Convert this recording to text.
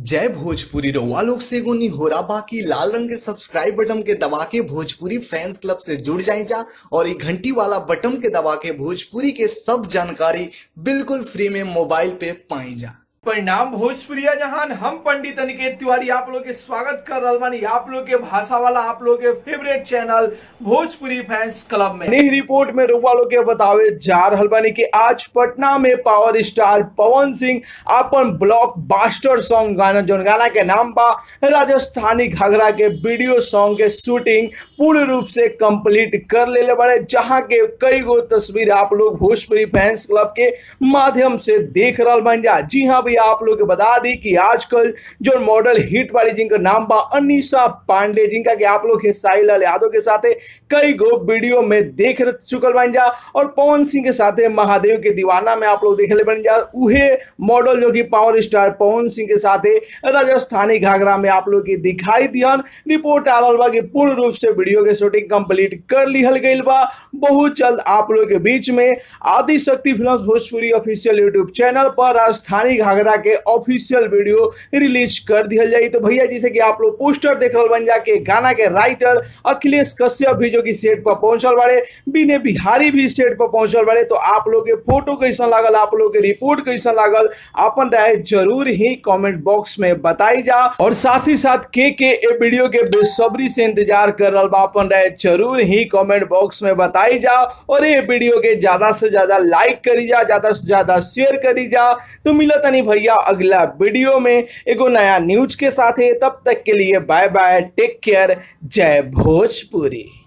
जय भोजपुरी रउआ लोग से एगो निहोरा बाकी लाल रंग के सब्सक्राइब बटन के दबा के भोजपुरी फैंस क्लब से जुड़ जाए जा और ये घंटी वाला बटन के दबा के भोजपुरी के सब जानकारी बिल्कुल फ्री में मोबाइल पे पाई जा परिणाम भोजपुरिया जहान हम पंडित अनिकेत तिवारी आप लोग के स्वागत कर रहल बानी आप लोग के भाषा वाला आप लोग के favourite channel Bhojpuri fans club में नई रिपोर्ट में रुआ लोग के बतावे जा रहल बानी कि आज पटना में पावर स्टार पवन सिंह अपन ब्लॉक बास्टर सॉन्ग गाना जोन गाना के नाम बा राजस्थानी घाघरा के वीडियो सॉन्ग के शूटिंग पूर्ण रूप से कंप्लीट कर लेले बड़े जहां के कई गो तस्वीर आप लोग भोजपुरी फैंस क्लब के माध्यम से देख रहल बन जा जी हाँ भैया आप लोग के बता दी कि आजकल जो मॉडल हिट वाली जिनका नाम बा अनिशा पांडे जिनका कि आप लोग साई लाल यादव के साथे कई गो वीडियो में देख चुकल बन जा और पवन सिंह के साथे महादेव के दीवाना में आप लोग देख ले बन जा उहे मॉडल जो कि पावर स्टार पवन सिंह के साथे राजस्थानी घाघरा में आप लोग की दिखाई दिहन रिपोर्ट आ रहल बा कि पूर्ण रूप से वीडियो के शूटिंग कंप्लीट कर लिहल गईल बा बहुत जल्द आप लोग के बीच में Adi Shakti film Bhojpuri official YouTube channel पर राजस्थानी घाघरा के ऑफिशियल वीडियो रिलीज कर दिया जाए तो भैया जैसे कि आप लोग पोस्टर देख रहे बन जाके गाना के राइटर अखिलेश कश्यप भी जो कि सेट पर पहुंचल बारे बीने बिहारी भी सेट पर पहुंचल बारे तो आप लोग के फोटो कैसा लागल आप लोग के रिपोर्ट कैसा लागल अपन राय जरूर ही कमेंट बॉक्स में बताई जा और साथ ही साथ के के ए वीडियो के बेसब्री से इंतजार कर रहा बा अपन राय जरूर ही कमेंट बॉक्स में बताई जा और ये वीडियो के ज्यादा से ज्यादा लाइक करी जा ज्यादा से ज्यादा शेयर करी जा तो मिला तनी भैया अगला वीडियो में एगो नया न्यूज के साथ है तब तक के लिए बाय बाय टेक केयर जय भोजपुरी